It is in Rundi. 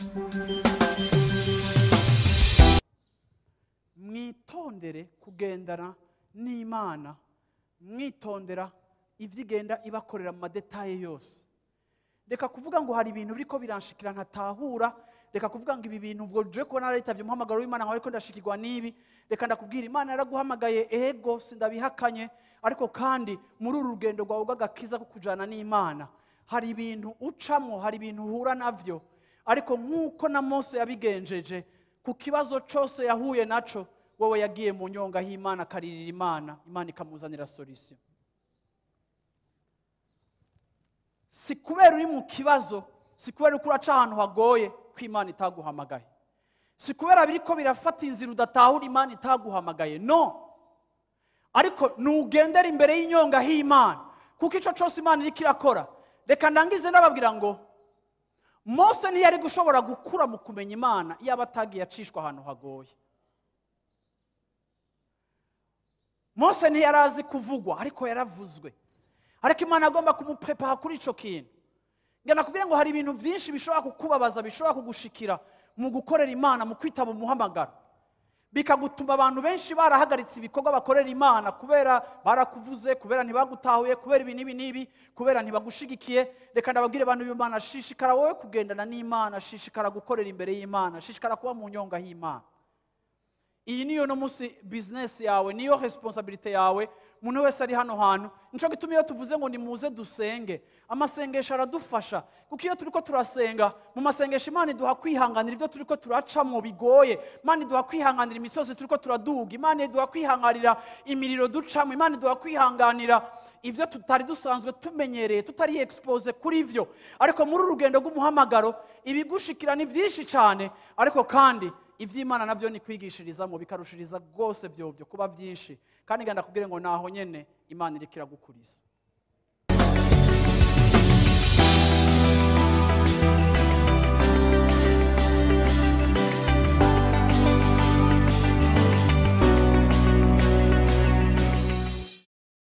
mwitondere kugendana n'imana mwitondera ibyo igenda ibakorera mu madetaye yose reka kuvuga ngo hari ibintu biriko biranshikira ntatahura reka kuvuga ngo ibi bintu ubwo je kubona naritabye umuhamagaro w'imana nkaho ariko ndashikirwa n'ibi reka ndakubwira imana yaraguhamagaye ego sindabihakanye ariko kandi muri uru rugendo rwawe rw'agakiza ko kujana n'imana hari ibintu ucamwo hari ibintu uhura navyo ariko nk'uko na mose yabigenjeje ku kibazo cyose yahuye naco wowe yagiye mu nyonga y'imana akaririra imana imana ikamuzanira solution si kubera uri mu kibazo si kubera uko uraca ahantu hagoye ko imana itaguhamagaye si kubera biriko birafata inzira udatahura imana itaguhamagaye no ariko nugendera imbere y'inyonga h'imana kuko icyo cyose imana iriko irakora reka ndangize ndababwira ngo mose ntiyari gushobora gukura mu kumenya imana iyo aba atagiye acishwa ahantu hagoye mose ntiyari azi kuvugwa ariko yaravuzwe ariko imana agomba kumuprepaha kuri icyo kintu ngo nakubwire ngo hari ibintu byinshi bishobora kukubabaza bishobora kugushikira mu gukorera imana mu kwitaba umuhamagaro bikagutuma abantu benshi barahagaritse ibikorwa bakorera imana kubera barakuvuze kubera ntibagutahuye kubera ibi n'ibi n'ibi kubera ntibagushigikiye reka ndababwire abantu b'imana shishikara wowe kugendana n'imana shishikara gukorera imbere y'imana shishikara kuba mu nyonga y'imana iyi niyo no munsi bizinesi yawe niyo resiponsabirite yawe umuntu wese ari hano hantu nicyo gituma iyo tuvuze ngo nimuze dusenge amasengesho aradufasha kuko iyo turi ko turasenga mu masengesho imana iduha kwihanganira ibyo turi ko turacamo bigoye imana iduha kwihanganira imisozi turi ko turaduga imana iduha kwihanganira imiriro ducamo imana iduha kwihanganira ibyo tutari dusanzwe tumenyereye tutari expose kuri byo ariko muri uru rugendo rw'umuhamagaro ibigushikira ni byinshi cyane ariko kandi iby'imana nabyo ni kwigishirizamo bikarushiriza rwose byobyo kuba byinshi kandi ngenda kubwire ngo naho nyene imana iriko iragukuriza